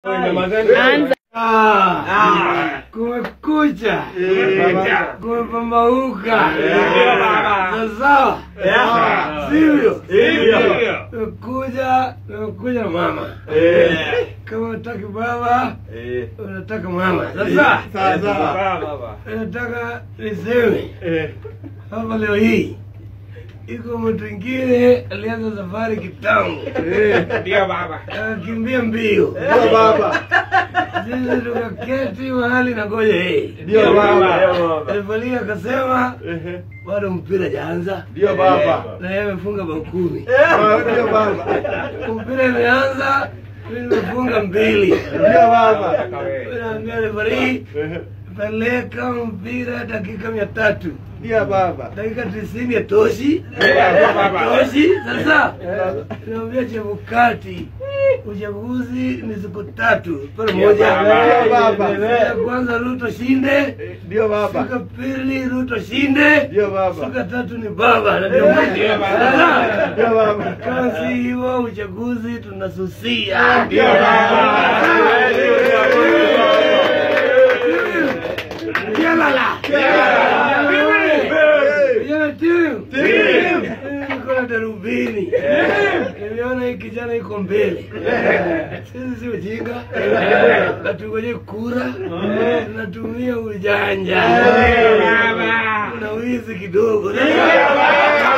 Anza. Ah, kumekucha, kumepambauka. Sawa sawa, sivyo? Umekuja, umekuja na mama. Kama unataka baba, unataka mama. Sasa nataka niseme hapa leo hii iko mtu ingine alianza safari kitambo, akakimbia mbio, sisi tukaketi mahali na ngoja yeye Refalia akasema bado mpira jaanza na yeye amefunga bao kumi. Mpira imeanza, mimi nimefunga mbili. Naambia refari peleka mpira dakika mia tatu dakika tisini ya toshi toshi. Sasa naambia Chebukati, uchaguzi ni siku tatu pale moja. Ya kwanza Ruto shinde, siku pili Ruto shinde, siku tatu ni baba na viongozi. Sasa, kama si hivyo uchaguzi tunasusia. Yalala. Vijana timu. Niko na darubini. Nimeona hii kijana iko mbele. Sisi si ujinga. Natungoje kura. Tunatumia ujanja. Na wizi kidogo.